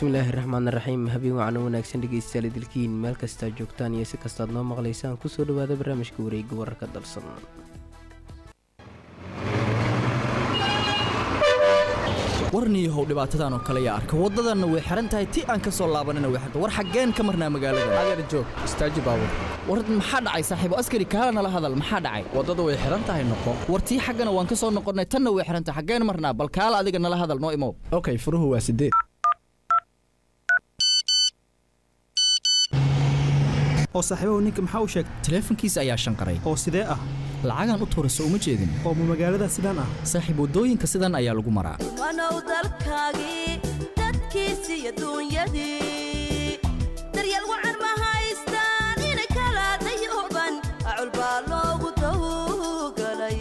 bismillaahi raxmaan raxiim habeen wacan u wanaagsan dhegeystayaal idilkiin meel kastaa joogtaan iyo si kastaad noo maqlaysaan kusoo dhawaada barnaamijka wareega wararka dalsan warniyahow dhibaatadan oo kale yaa arka waddadanna way xihan tahay ti aan ka soo laabanina way xirta war xaggeen ka marnaa magaalada adeer joog istaaji baabur war maxaa dhacay saaxiibo askari kaala nala hadal maxaa dhacay waddada way xihan tahay noqo war tii xaggana waan ka soo noqonnay tanna way xihan tahay xaggeen marnaa bal kaala adiga nala hadal noo imow okay furuhu waa sideed oo saaxiibahu ninka maxaa u sheegay taleefankiisa ayaa shanqaray oo sidee ah lacagaan u tuurayso uma jeedin oo ma magaalada sidaan ah saaxiib waddooyinka sidan ayaa lagu maraa wanow dalkaagii dadkiisi iyo duunyadii daryeel wacan ma haystaan inay kala dayooban acul baa loogu dawgalay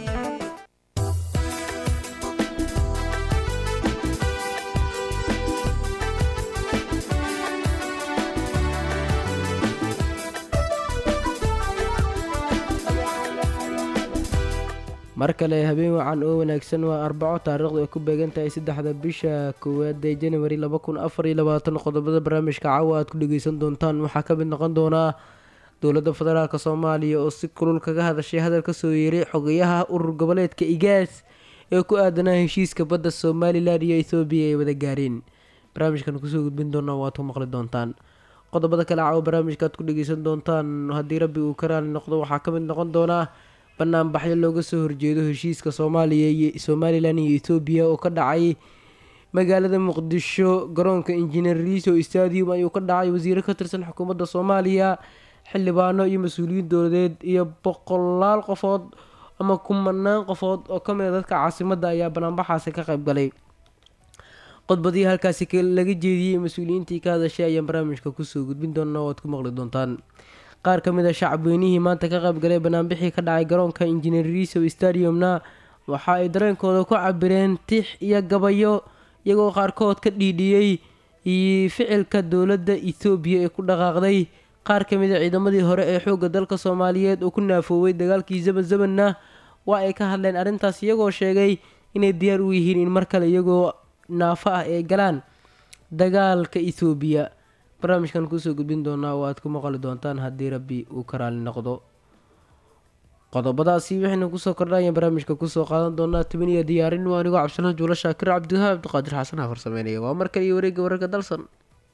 mar kale habeen wacan oo wanaagsan waa arbaco taariikhdu ay ku beegan tahay saddexda bisha koowaad ee januari laba kun afar iyo labaatan qodobada barnaamijka caawa aad ku dhegeysan doontaan waxaa ka mid noqon doonaa dowladda federaalk soomaaliya oo si kulul kaga hadashay hadal kasoo yeeray xogayaha urur goboleedka igaas ee ku aadanaa heshiiska badda somalilan iyo ethoobiya ay wada gaareen barnaamijkan kusoo gudbin doona waad ku maqli doontaan qodobada kale caawa barnaamijka aad ku dhegeysan doontaan haddii rabbi uu ka raali noqdo waxaa ka mid noqon doonaa banaanbaxyo looga soo horjeedo heshiiska soomaaliya iyo somalilan iyo ethoobiya oo ka dhacay magaalada muqdisho garoonka injineer riso stadium ayuu ka dhacay wasiiro ka tirsan xukuumadda soomaaliya xildhibaano iyo mas-uuliyiin dowladeed iyo boqolaal qofood ama kumanaan qofood oo kamid a dadka caasimadda ayaa banaanbaxaasi ka qayb galay qodbadii halkaasi laga jeediyey mas-uuliyiintii ka hadashay ayaan barnaamijka kusoo gudbin doona oo aad ku maqli doontaan qaar ka mid a shacabweynihii maanta ka qayb galay banaanbixii ka dhacay garoonka injineer riso stadiumna waxa ay dareenkooda ku cabireen tix iyo gabayo iyagoo qaarkood ka dhiidhiyey ficilka dowladda ethoobiya ee ku dhaqaaqday qaar ka mid a ciidamadii hore ee xoogga dalka soomaaliyeed oo ku naafooway dagaalkii zaman zamanna waa ay ka hadleen arrintaas iyagoo sheegay inay diyaar u yihiin in mar kale iyagoo naafo ah ay galaan dagaalka ethoobiya barnaamijkan kusoo gudbin doonaa oo aad ku maqli doontaan haddii rabbi uu ka raali noqdo qodobadaasi waxaynu kusoo kordhaya barnaamijka kusoo qaadan doonaa toban iyo diyaarin waa anigoo cabdisalaan juulo shaakir cabdiwahaab cabdiqaadir xasan hafar sameynaya waa mar kale iyo wareegga wararka dalsan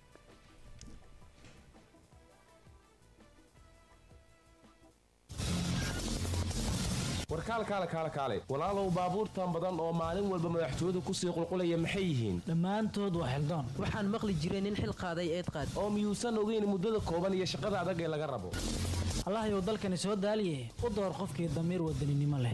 warkaal kaale kaale kaale walaalow baabuurtan badan oo maalin walba madaxtooyadu kusii qulqulaya maxay yihiin dhammaantood waa xildaan waxaan maqli jiray nin xil qaaday eed qaad oo miyuusan ogeyn muddada kooban iyo shaqada adag ee laga rabo allahayow dalkani soo daaliye u door qofkii damiir wadaninimo leh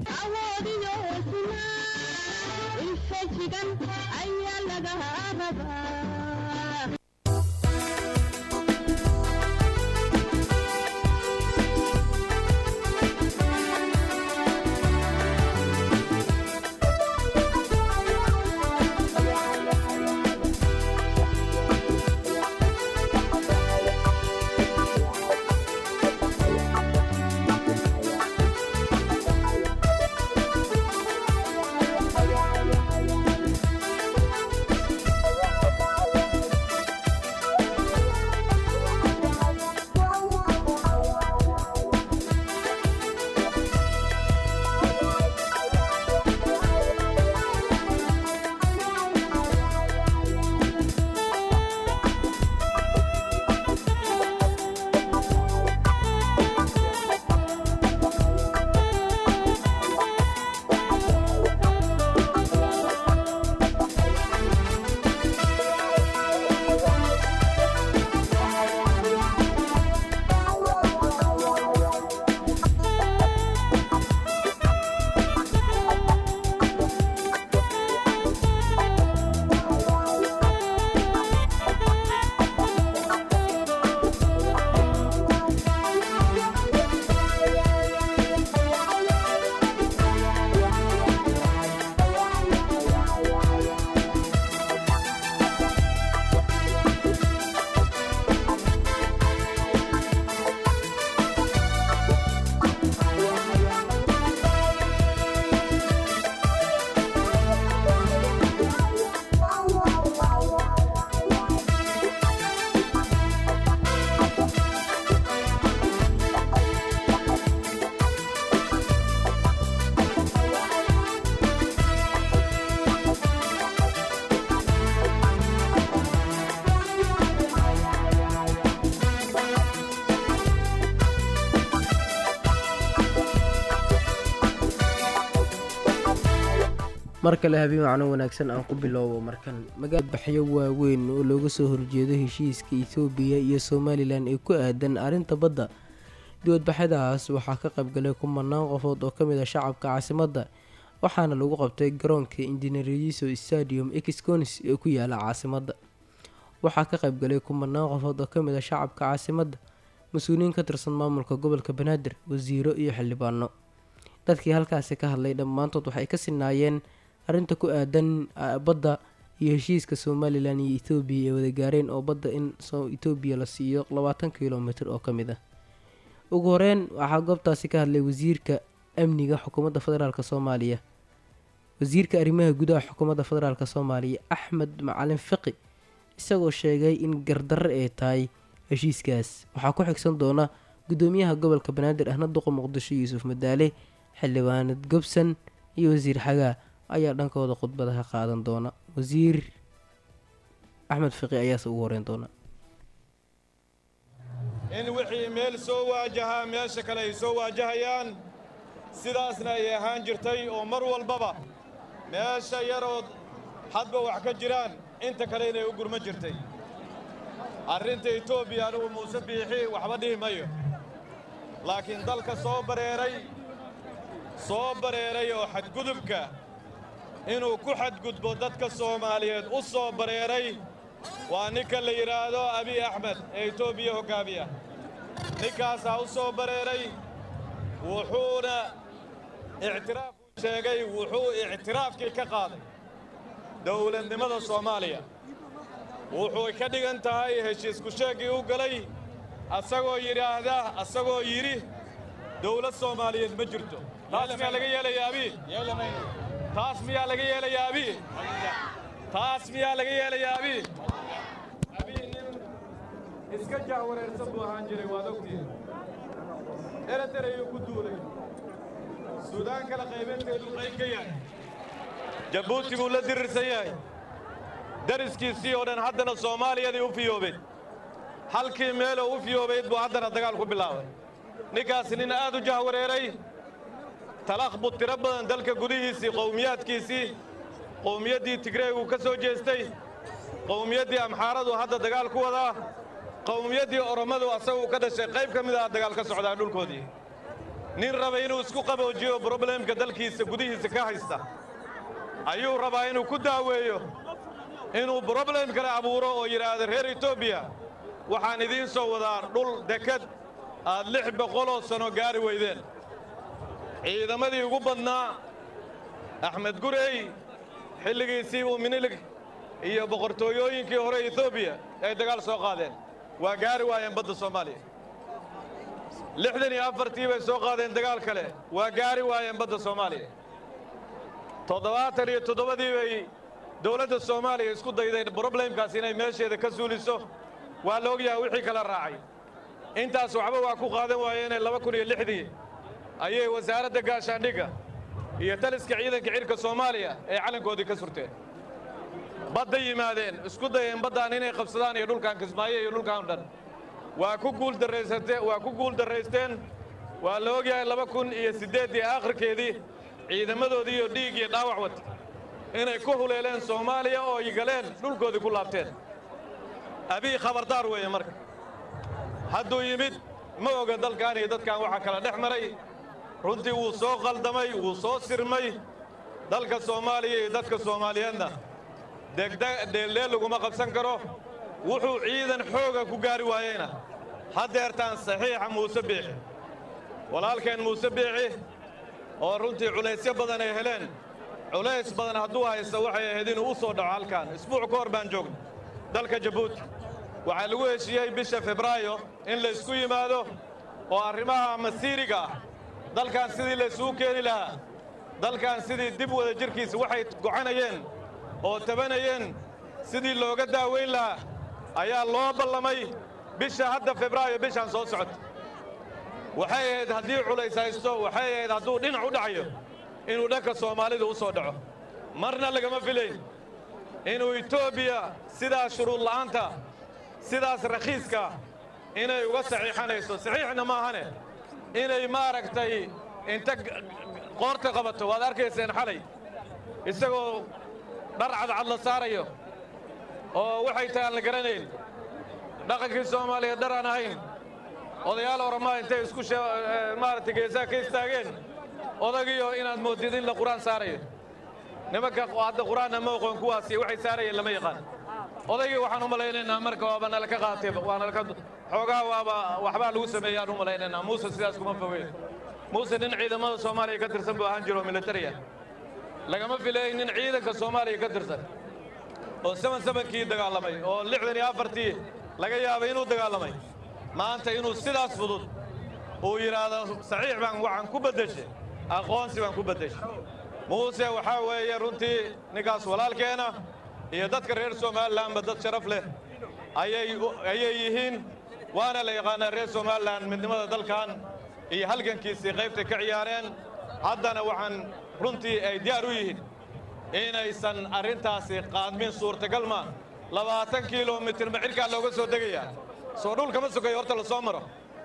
mar kale habeen macno wanaagsan aan ku bilowbo markan magaal baxyo waaweyn oo looga soo horjeedo heshiiska etoobiya iyo somalilan ee ku aadan arrinta badda dibadbaxyadaas waxaa ka qaybgalay kumanaan qofood oo kamid ah shacabka caasimadda waxaana lagu qabtay garoonka injineeriso stadium exconis ee ku yaala caasimadda waxaa ka qaybgalay kumanaan qofood oo kamid ah shacabka caasimadda mas-uuliyiin ka tirsan maamulka gobolka banaadir wasiiro iyo xildhibaano dadkii halkaasi ka hadlay dhammaantood waxay ka sinaayeen arrinta ku aadan badda iyo heshiiska somalilan iyo ethoobiya ee wada gaareen oo badda in etoobiya la siiyo labaatan kilomitr oo kamid ah ugu horeyn waxaa goobtaasi ka hadlay wasiirka amniga xukuumadda federaalk soomaaliya wasiirka arrimaha gudaha xukuumadda federaalk soomaaliya axmed macalin fiqi isagoo sheegay in gardarre ay tahay heshiiskaas waxaa ku xigsan doona gudoomiyaha gobolka banaadir ahna duqa muqdisho yuusuf madaale xildhibaanad gobson iyo wasiir xagaa ayaa dhankooda khudbadaha qaadan doona wasiir axmed fiqi ayaase ugu horeyn doona in wixii meel soo waajahaa meesha kale ay soo waajahayaan sidaasna ay ahaan jirtay oo mar walbaba meesha yarood hadba wax ka jiraan inta kale inay u gurma jirtay arrinta etoobiya anugu muuse biixi waxba dhihi mayo laakiin dalka soo bareeray soo bareeray oo xadgudubka inuu ku xadgudbo dadka soomaaliyeed u soo bareeray waa ninka la yidhaahdo abiy axmed ee etoobiya hoggaamiya ninkaasaa u soo bareeray wuxuuna ictiraafuu sheegay wuxuu ictiraafkii ka qaaday dawladnimada soomaaliya wuxuu ka dhigan tahay heshiisku sheeggii u galay asagoo yidhaahda asagoo yidhi dawlad soomaaliyeed ma jirto taas miyaa laga yeelayaa abi taas miyaa laga yeelayaa abi taas miyaa laga yeelayaa abi abi nin iska jahwareersan buu ahaan jiray waad ogtiin ereter ayuu ku duulay suudaan kala qaybanteeduu qayb ka yahay jabuuti buu la dirirsan yahay dariskiisii oo dhan haddana soomaaliyadii u fiyoobeen halkii meeloo u fiyoobayd buu haddana dagaal ku bilaabay ninkaasi nin aad u jahwareeray talaqbud tiro badan dalka gudihiisii qowmiyaadkiisii qowmiyaddii tigreeguu ka soo jeestay qowmiyaddii amxaaradu hadda dagaal ku wadaa qowmiyaddii orommadu asaguu ka dhashay qayb ka mid ah dagaal ka socdaa dhulkoodii nin raba inuu isku qaboojiyo broblemka dalkiisa gudihiisa ka haysta ayuu rabaa inuu ku daaweeyo inuu broblem kale abuuro oo yidhaahdo reer etoobiya waxaan idiin soo wadaa dhul dekad aad lix boqoloo sanno gaari weydeen ciidamadii ugu badnaa axmed gurey xilligiisii uu minilig iyo boqortooyooyinkii hore etoobiya ay dagaal soo qaadeen waa gaari waayeen badda soomaaliya lixdan iyo afartii bay soo qaadeen dagaal kale waa gaari waayeen badda soomaaliya toddobaatan iyo toddobadii bay dawladda soomaaliya isku dayday broblemkaas inay meesheeda ka suuliso waa la ogyahay wixii kala raacay intaas waxba waa ku qaadan waayeenee laba kun iyo lixdii ayay wasaaradda gaashaandhigga iyo taliska ciidanka cidhka soomaaliya ee calankoodii ka surteen badda yimaadeen isku dayeen baddaan inay qabsadaan iyo dhulkan kismaayo iyo dhulkan dhan waa ku guuldarraysate waa ku guuldarraysteen waa la ogyahay laba kun iyo siddeeddii aakhirkeedii ciidamadoodii iyo dhiig iyo dhaawac wata inay ku huleeleen soomaaliya oo ay galeen dhulkoodii ku laabteen abiy khabardaar weeye marka hadduu yimid ma oga dalkan iyo dadkan waxaa kala dhex maray runtii wuu soo qaldamay wuu soo sirmay dalka soomaaliya iyo dadka soomaaliyeedna degdeel laguma qabsan karo wuxuu ciidan xooga ku gaari waayeyna haddeertaan saxiixa muuse biixi walaalkeen muuse biixi oo runtii culaysyo badan ay heleen culays badan hadduu haysto waxay ahayd inuu u soo dhaco halkan isbuuc ka hor baan joogna dalka jabuuti waxaa lagu heshiiyey bisha febraayo in laysku yimaado oo arrimaha masiiriga ah dalkan sidii laysugu keeni lahaa dalkan sidii dib wada jirkiisa waxay gocanayeen oo tabanayeen sidii looga daaweyn lahaa ayaa loo ballamay bisha hadda febraayo bishaan soo socota waxay ahayd haddii culays haysto waxay ahayd hadduu dhinac u dhacayo inuu dhanka soomaalida u soo dhaco marna lagama filayn inuu etoobiya sidaas shuruud la'aanta sidaas rakhiiska inay uga saxiixanayso saxiixna maahane inay maaragtay inta qoorta qabato waad arkayseen xalay isagoo dhar cadcad la saarayo oo waxay tahay aan la garanayn dhaqankii soomaaliya dhar aan ahayn odayaal oramaa intay isku maaragtay geesaha ka istaageen odagiyo inaad moodid in la qur-aan saarayo nimanka hadda qur-aanna ma oqoon kuwaasi waxay saarayeen lama yaqaan odaygii waxaan u malaynaynaa marka waaba nala ka qaatay waa nalaka xoogaa waaba waxbaa lagu sameeyaan u malaynaynaa muuse sidaas kuma fogeyn muuse nin ciidamada soomaaliya ka tirsan buu ahaan jiro oo militariya lagama filayn nin ciidanka soomaaliya ka tirsan oo saban sabankii dagaalamay oo lixdan iyo afartii laga yaabay inuu dagaalamay maanta inuu sidaas fudud uu yidhaahdo saxiix baan waxaan ku beddeshay aqoonsi baan ku beddeshay muuse waxaa weeye runtii ninkaas walaalkeena iyo dadka reer somalilanba dad sharaf leh ayay yihiin waana la yaqaanaa reer somalilan midnimada dalkan iyo halgankiisii qaybtay ka ciyaareen haddana waxaan runtii ay diyaar u yihiin inaysan arrintaasi qaadmin suurtagal maa labaatan kilomitir ma cirkaa looga soo degayaa soo dhul kama sokayo horta la soo maro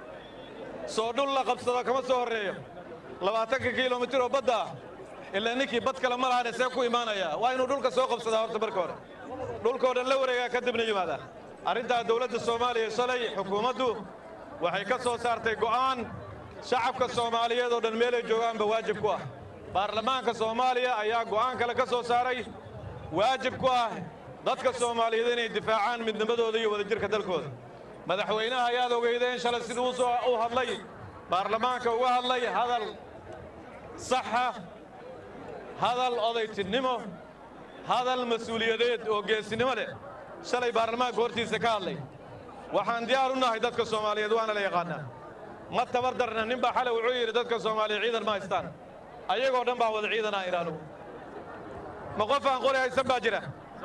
soo dhul la qabsado kama soo horreeyo labaatanka kilomitir oo badda ah ilaa ninkii bad kale ma lahane see ku imaanayaa waa inuu dhulka soo qabsadaa horta marka hore dhulkoo dhan la wareegaa kadibna yimaadaa arrintaa dawladda soomaaliya shalay xukuumaddu waxay ka soo saartay go'aan shacabka soomaaliyeed oo dhan meelay joogaanba waajib ku ah baarlamaanka soomaaliya ayaa go'aan kale ka soo saaray waajib ku ah dadka soomaaliyeed inay difaacaan midnimadooda iyo wadajirka dalkooda madaxweynaha ayaad ogeydeen shalay siduu u soo u hadlay baarlamaanka uga hadlay hadal saxa hadal odaytinimo hadal mas-uuliyadeed oo geesinimo leh shalay baarlamaanka hortiisa ka hadlay waxaan diyaar u nahay dadka soomaaliyeed waana la yaqaannaa ma tabar darna nin baa xalay wuxuu yidhi dadka soomaaliya ciidan ma haystaan ayagoo dhan baan wada ciidanaa idhaanu ma qof aan qori haysan baa jira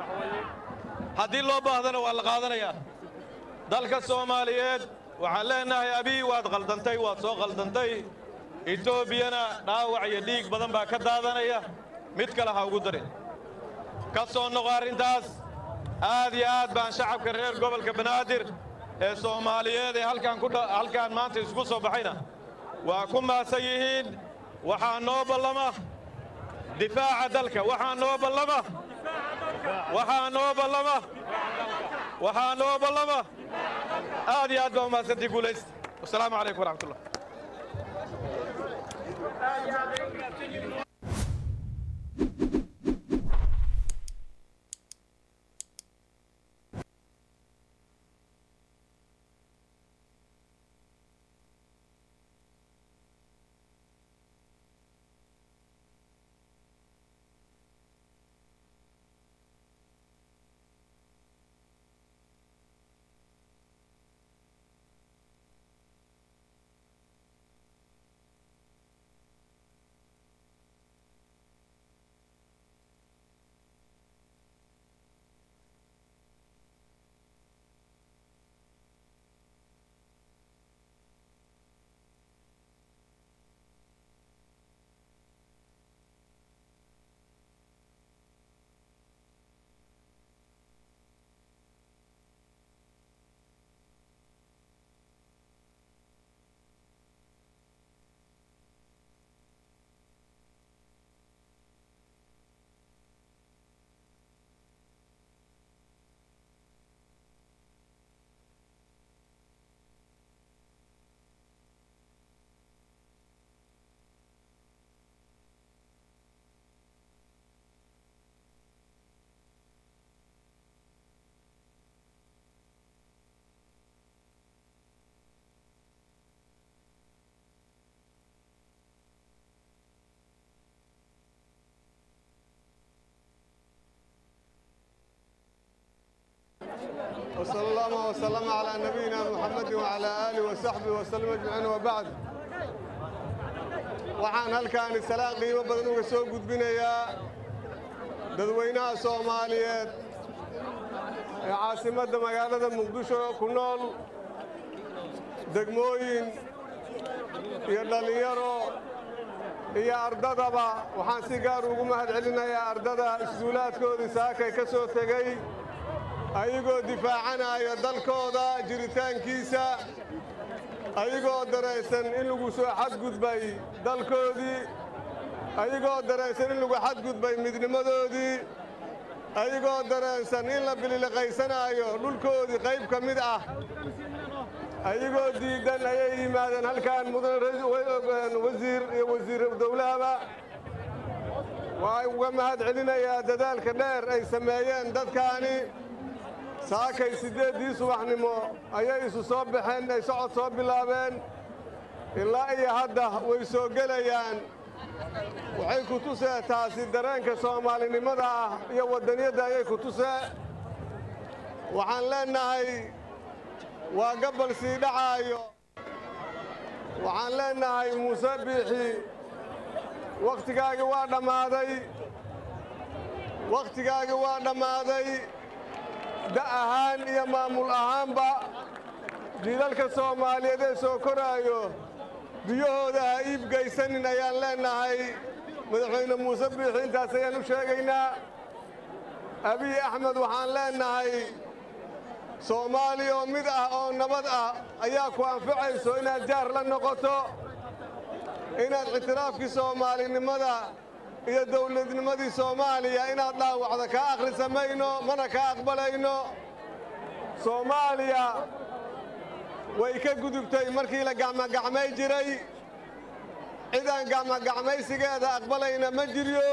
haddii loo baahdana waa la qaadanayaa dalka soomaaliyeed waxaan leenahay abiy waad qaldantay waad soo qaldantay etoobiyana dhaawac iyo dhiig badan baa ka daadanaya mid kale ha ugu darin ka soo noqo arrintaas aad iyo aad baan shacabka reer gobolka banaadir ee soomaaliyeed ee halkaan ku halkaan maanta isugu soo baxayna waa ku maasan yihiin waxaa noo ballama difaaca dalka waxaa noo ballama waxaa noo ballama waxaa noo ballama aad iyo aad baa umahadsantii guulaysta wasalaamu calaykum waraxmatullah وصلى الله وسلم على نبينا محمد وعلى آله وصحبه وسلم أجمعين وبعد waxaan halkaani salaan qiimo badan uga soo gudbinayaa dadweynaha soomaaliyeed ee caasimadda magaalada muqdisho ku nool degmooyin iyo dhallinyaro iyo ardadaba waxaan si gaar ugu mahad celinayaa ardada isduulaadkoodii saakay ka soo tegey ayagoo difaacanaya dalkooda jiritaankiisa ayagoo daraysan in lagu soo xadgudbay dalkoodii ayagoo dareensan in lagu xadgudbay midnimadoodii ayagoo dareensan in la bililiqaysanaayo dhulkoodii qayb ka mid ah ayagoo diiddan ayay yimaadeen halkan mudane wasiir iyo wasiir dowlahaba waxaan uga mahad celinayaa dadaalka dheer ay sameeyeen dadkaani saakay siddeeddii subaxnimo ayay isu soo baxeen ay socod soo bilaabeen ilaa iyo hadda way soo gelayaan waxay ku tusee taasi dareenka soomaalinimada ah iyo waddaniyadda ayay ku tusee waxaan leennahay waa gabbal sii dhacaayo waxaan leennahay muuse biixi wakhtigaagii waa dhammaaday wakhtigaagii waa dhammaaday da' ahaan iyo maamul ahaanba jiilalka soomaaliyeed ee soo koraayo biyahooda ha iib gaysanin ayaan leennahay madaxweyne muuse biixi intaas ayaan u sheegaynaa abiy axmed waxaan leennahay soomaaliya oo mid ah oo nabad ah ayaa ku anfacayso inaad jaar la noqoto inaad ictiraafkii soomaalinimada iyo dawladnimadii soomaaliya inaad dhaawacda kaa akhrisa mayno mana kaa aqbalayno soomaaliya way ka gudubtay markii la gacmogacmay jiray cidaan gacmogacmaysigeeda aqbalayna ma jiryo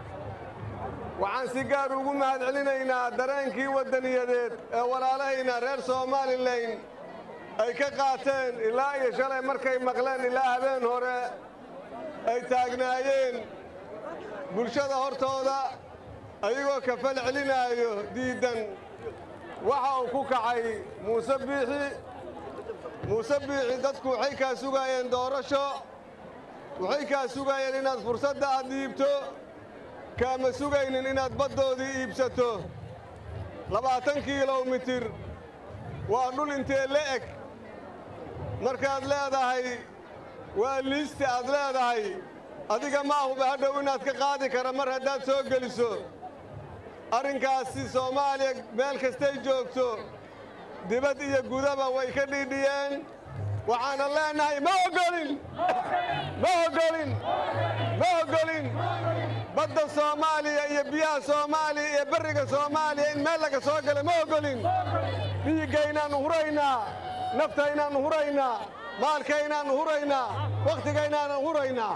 waxaan si gaar ugu mahad celinaynaa dareenkii waddaniyadeed ee walaalahayna reer somalilan ay ka qaateen ilaa iyo shalay markay maqleen ilaa habeen hore ay taagnaayeen bulshada hortooda ayagoo kafal celinaayo diiddan waxa uu ku kacay muuse biixi muuse biixi dadku waxay kaa sugaayeen doorasho waxay kaa sugaayeen inaad fursadda aad dhiibto kaama sugaynin inaad baddoodii iibsato labaatan kilomitir waa dhul intee la eg markaad leedahay waa liiste aad leedahay adiga ma ahuba hadhow inaad ka qaadi kara mar haddaad soo geliso arrinkaasi soomaaliya meel kastay joogto dibad iyo gudaba way ka dhiidhiyeen waxaana leennahay ma oggolin ma oggolin ma oggolin badda soomaaliya iyo biyaha soomaaliya iyo berriga soomaaliya in meel laga soo gala ma oggolin dhiiggaynaannu huraynaa naftaynaannu huraynaa maalkaynaannu huraynaa wakhtigaynaannu huraynaa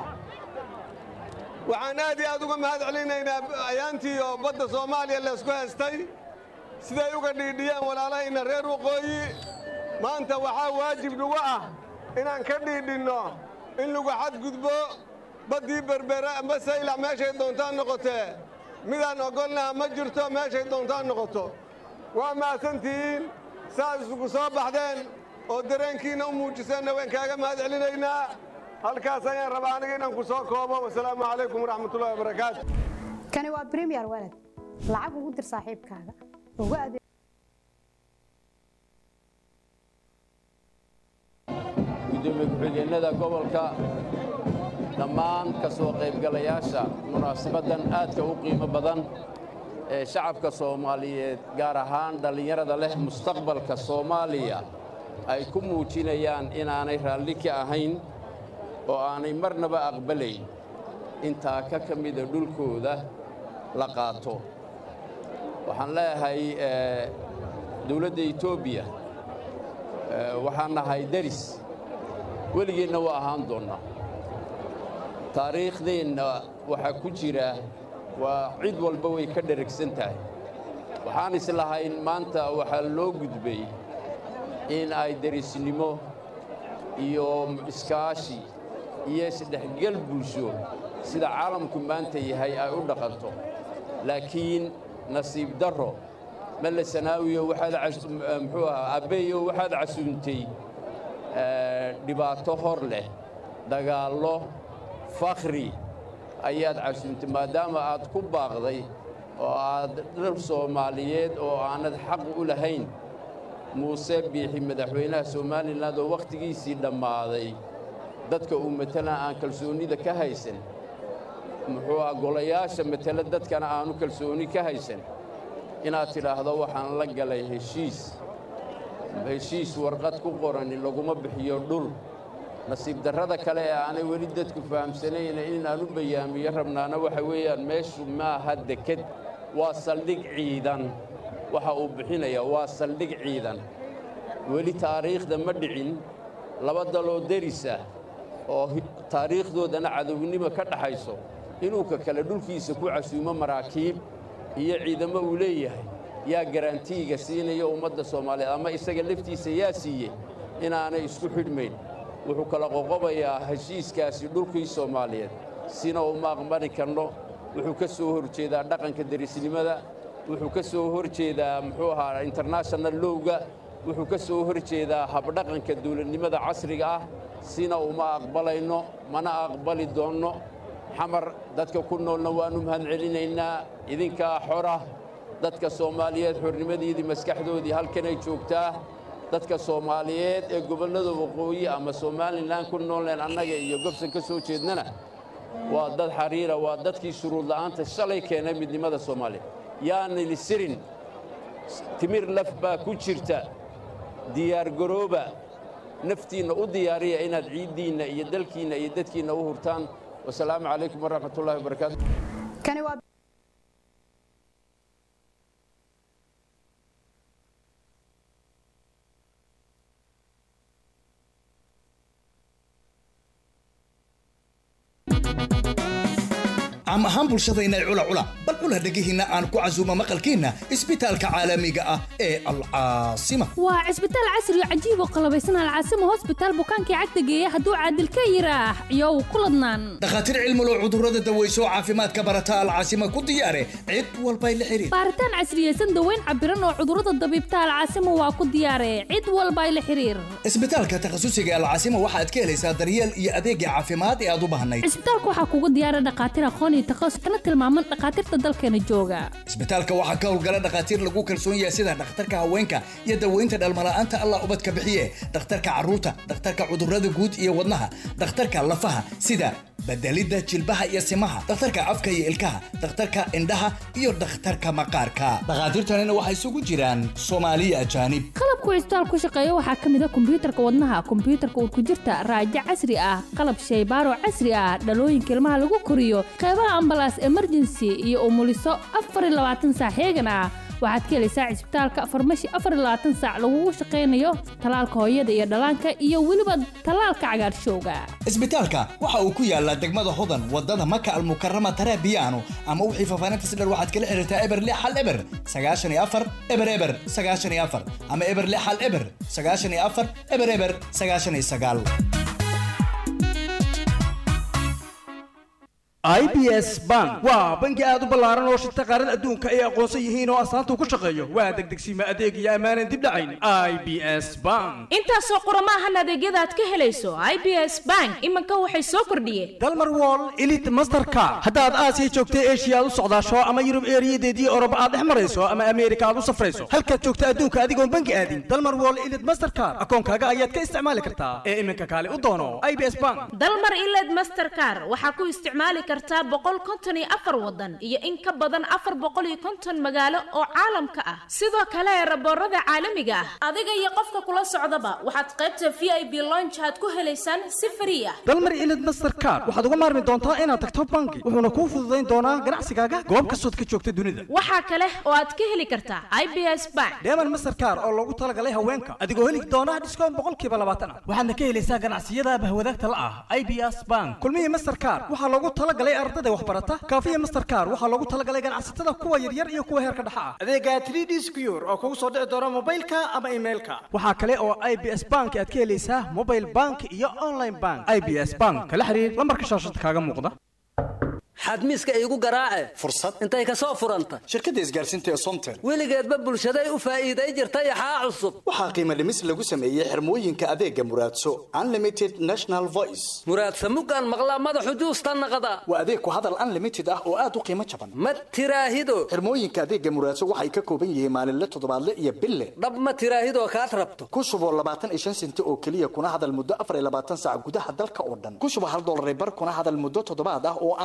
waxaan aad iyo aad uga mahad celinaynaa ayaantii oo badda soomaaliya laysku haystay siday uga dhiidhiyeen walaalahayna reer waqooyi maanta waxaa waajib nagu ah inaan ka dhiidhinno in lagu xadgudbo baddii berbere amba saylac meeshay doontaan noqotee midaan oggolnaha ma jirto meeshay doontaan noqoto waa mahadsantihiin saaad isugu soo baxdeen oo dareenkiinna u muujiseenna waan kaaga mahad celinaynaa halkaas ayaan rabaa aniga inaan ku soo koobo wasalaamu calaykum waraxmatullahi wabarakaatu kani waa bremiyer walad lacag ugu dir saaxiibkaaga ugu adeeg gudoomiye ku-xigeenada gobolka dhammaan ka soo qaybgalayaasha munaasabaddan aadka u qiimo badan ee shacabka soomaaliyeed gaar ahaan dhallinyarada leh mustaqbalka soomaaliya ay ku muujinayaan inaanay raalli ka ahayn oo aanay marnaba aqbalayn intaa ka ka mida dhulkooda la qaato waxaan leeyahay dawladda etoobiya waxaan nahay deris weligeenna waa ahaan doonnaa taariikhdeenna waxaa ku jira waa cid walba way ka dheragsan tahay waxaan islahayn maanta waxaa loo gudbay in ay derisnimo iyo iskaashi iyo isdhexgel bulsho sida caalamku maanta yahay ay u dhaqanto laakiin nasiib darro melle sanaawiyo waxaad muxuu ahaa abbeeyo waxaad casuuntay dhibaato hor leh dagaallo fakhri ayaad casuuntay maadaama aad ku baaqday oo aad dhar soomaaliyeed oo aanad xaq u lahayn muuse biixi madaxweynaha somalilan oo wakhtigiisii dhammaaday dadka uu matala aan kalsoonnida ka haysan muxuu ah golayaasha matala dadkana aanu kalsoonni ka haysan inaad tidhaahdo waxaan la galay heshiis heshiis warqad ku qorani laguma bixiyo dhul nasiib darrada kale ee aanay weli dadku fahamsanayna inaan u bayaamiyo rabnaana waxa weeyaan meeshu maaha deked waa saldhig ciidan waxa uu bixinaya waa saldhig ciidan weli taariikhda ma dhicin laba daloo deris ah oo taariikhdoodana cadownimo ka dhaxayso inuu ka kale dhulkiisa ku casuumo maraakiib iyo ciidamo uu leeyahay yaa garantiiga siinaya ummadda soomaaliyeed ama isaga laftiisa yaa siiyey inaanay isku xidhmayn wuxuu kala qoqobayaa heshiiskaasi dhulkii soomaaliyeed sina uma aqbali karno wuxuu ka soo hor jeedaa dhaqanka derisnimada wuxuu ka soo hor jeedaa muxuu ahaa international lowga wuxuu ka soo hor jeedaa habdhaqanka dawladnimada casriga ah sina uma aqbalayno mana aqbali doonno xamar dadka ku noolna waannu mahadcelinaynaa idinkaa xora dadka soomaaliyeed xornimadiidii maskaxdoodii halkanay joogtaa dadka soomaaliyeed ee gobollada waqooyi ama somalilan ku noolneen annaga iyo gobsan ka soo jeednana waa dad xariira waa dadkii shuruud la'aanta shalay keenay midnimada soomaaliya yaanili sirin timir laf baa ku jirta diyaargarooba naftiinna u diyaariya inaad ciiddiinna iyo dalkiinna iyo dadkiinna u hurtaan wasalaamu calaykum waraxmat ullahi wabarakaatu kani waa caam ahaan bulshadayna cula cula bal cula dhegihiinna aan ku casuumo maqalkiinna isbitaalka caalamiga ah ee alcaasima waa cisbitaal casri oo cajiib oo qalabaysan alcaasima hosbitaal bukaankii cagta geeya hadduu caadil ka yiraax iyow ku ladnaan dhakhaatiir cilmulo cudurrada daweyso oo caafimaadka barata alcaasima ku diyaare cid walbay la xiriir baaritaan casriyeysan daweyn cabiran oo cudurrada dabiibta alcaasima waa ku diyaare cid walbay la xiriir isbitaalka takhasusiga alcaasima waxaad ka helaysaa daryeel iyo adeegga caafimaad ee aad u baahnayd cisbitaalka waxaa kugu diyaara dhakhaatiir aqoon iyo takhasus kana tilmaaman dhakhaatiirta dalkeena jooga isbitaalka waxaa ka howlgala dhakhaatiir lagu kalsoon yahay sida dhakhtarka haweenka iyo daweynta dhalmala'aanta allah ubadka bixiye dhakhtarka carruurta dhakhtarka cudurrada guud iyo wadnaha dhakhtarka lafaha sida bedelidda jilbaha iyo simaha dhakhtarka afka iyo ilkaha dhakhtarka indhaha iyo dhakhtarka maqaarka dhakhaatiirtanina waxay isugu jiraan soomaaliya ajaanib qalabku cisbitaal ku shaqeeya waxaa ka mid a kombiyuutarka wadnaha kombiyuutarka urkujirta raajo casri ah qalab shaybaaro casri ah dhalooyinka ilmaha lagu koriyo qeybaha ambalaas emergency iyo umuliso afar iyo labaatan saac heegan ah waxaad ka helaysaa cisbitaalka farmashi afar iyo labaatan saac lagugu shaqaynayo talaalka hooyada iyo dhallaanka iyo weliba talaalka cagaarshowga isbitaalka waxa uu ku yaalaa degmada hodan wadada maka almukarama tarabiyaano ama wixii faafaahinta si dheer waxaad kala xiriirtaa eber lix hal eber sagaashan iyo afar eber eber sagaashan iyo afar ama eber lix hal eber sagaashan iyo afar eber eber sagaashan iyo sagaal i b s bank waa bangi aad u ballaaran oo shirta qaarada adduunka ay aqoonsan yihiin oo astaanta ku shaqeeyo waa degdegsiima adeeg iyo ammaanan dib dhacayn i b s bank intaasoo qoromaahan adeegyada aad ka helayso i b s bank iminka waxay soo kordhiyeen dalmar wall elite masterka haddaad aasiya joogta eshiya aad u socdaasho ama yurub eeriyadeedii oroba aad dhex marayso ama ameerika aad u safrayso halkaad joogta adduunka adigoon bangi aadin dalmar wall elite mastercard akoonkaaga ayaad ka isticmaali kartaa ee iminka kaale u doono i b s bank dalmar iled mastercar waxaa ku isticmaali kartaa boqol konton iyo afar wadan iyo in ka badan afar boqol iyo konton magaalo oo caalamka ah sidoo kale raboorada caalamiga ah adiga iyo qofka kula socdaba waxaad qaybta v i b lonch aad ku helaysaan si frii ah dalmar ilid mastercard waxaad uga maarmi doontaa inaad tagto bangi wuxuuna kuu fududayn doonaa ganacsigaaga goob kastood ka joogta dunida waxaa kale oo aad ka heli kartaa i b s bank deeman mastercard oo loogu talagalay haweenka adigoo heli doona dhiskoon boqolkiiba labaatan ah waxaadna ka helaysaa ganacsiyada bahwadaagta la ah i b s bank kulmihii mastercard waxaa loogu talagalay ardada waxbarata kaafiya mastercard waxaa loogu talagalay ganacsatada kuwa yaryar iyo kuwa heerka dhexa ah adeega 3d secure oo kugu soo dhici doona mobilka ama emailka waxaa kale oo i b s bank aad ka helaysaa mobile bank iyo online bank i b s bank kala xiriir lambarka shaashada kaaga muuqda xadmiiska iigu garaace fursad intay ka soo furanta shirkadda isgaarsiinta ee somtel weligeedba bulshaday u faa'iiday jirtay axaa cusub waxaa qiimo dhimis lagu sameeyey xirmooyinka adeega muraadso unlimited national voice muraadsa mugaan maqlaa madaxu juusta naqda waa adeeg ku hadal unlimited ah oo aad u qiimo jaban ma tiraahido xirmooyinka adeega muraadso waxay ka kooban yihiin maalinle toddobaadle iyo bille dhab ma tiraahidoo kaad rabto ku shuboo labaatan iyo shan senti oo keliya kuna hadal muddo afar iyo labaatan saac gudaha dalka oo dhan ku shubo hal dollar bar kuna hadal muddo toddobaad ah oo aan marnaba